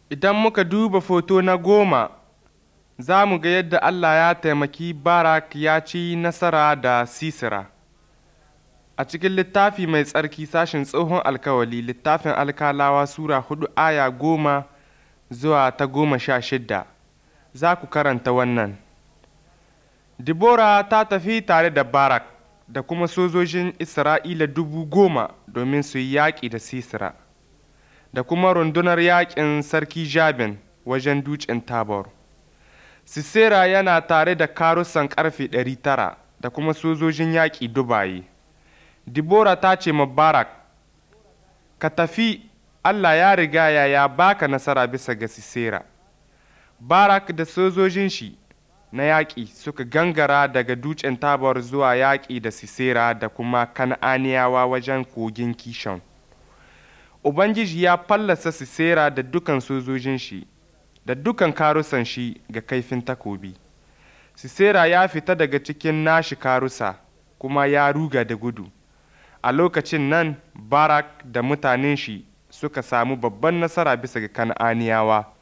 Idan muka duba foto na goma, za mu ga yadda Allah ya taimaki Barak ya ci nasara da Sisera. A cikin littafi mai tsarki sashin tsohon alkawali littafin alkalawa Sura hudu aya goma zuwa ta goma sha shidda, za ku karanta wannan. Dibora ta tafi tare da Barak da kuma sojojin Isra'ila dubu goma domin su yi yaƙi da Sisera, da kuma rundunar yaƙin Sarki Jabin wajen dutsen Tabor. Sisera yana tare da karusan ƙarfe ɗari tara da kuma sojojin yaƙi dubaye. Dibora ta ce ma Barak, Ka tafi, Allah ya riga ya baka nasara bisa ga Sisera. Barak da sojojin shi na yaƙi suka gangara daga dutsen Tabor zuwa yaƙi da Sisera da kuma Kan'aniyawa wajen kogin Kishon. Ubangiji ya fallasa Sisera da dukan sojojin shi, da dukan karusan shi ga kaifin takobi. Sisera ya fita daga cikin nashi karusa, kuma ya ruga da gudu. A lokacin nan, Barak da mutanen shi suka samu babban nasara bisa ga Kan'aniyawa.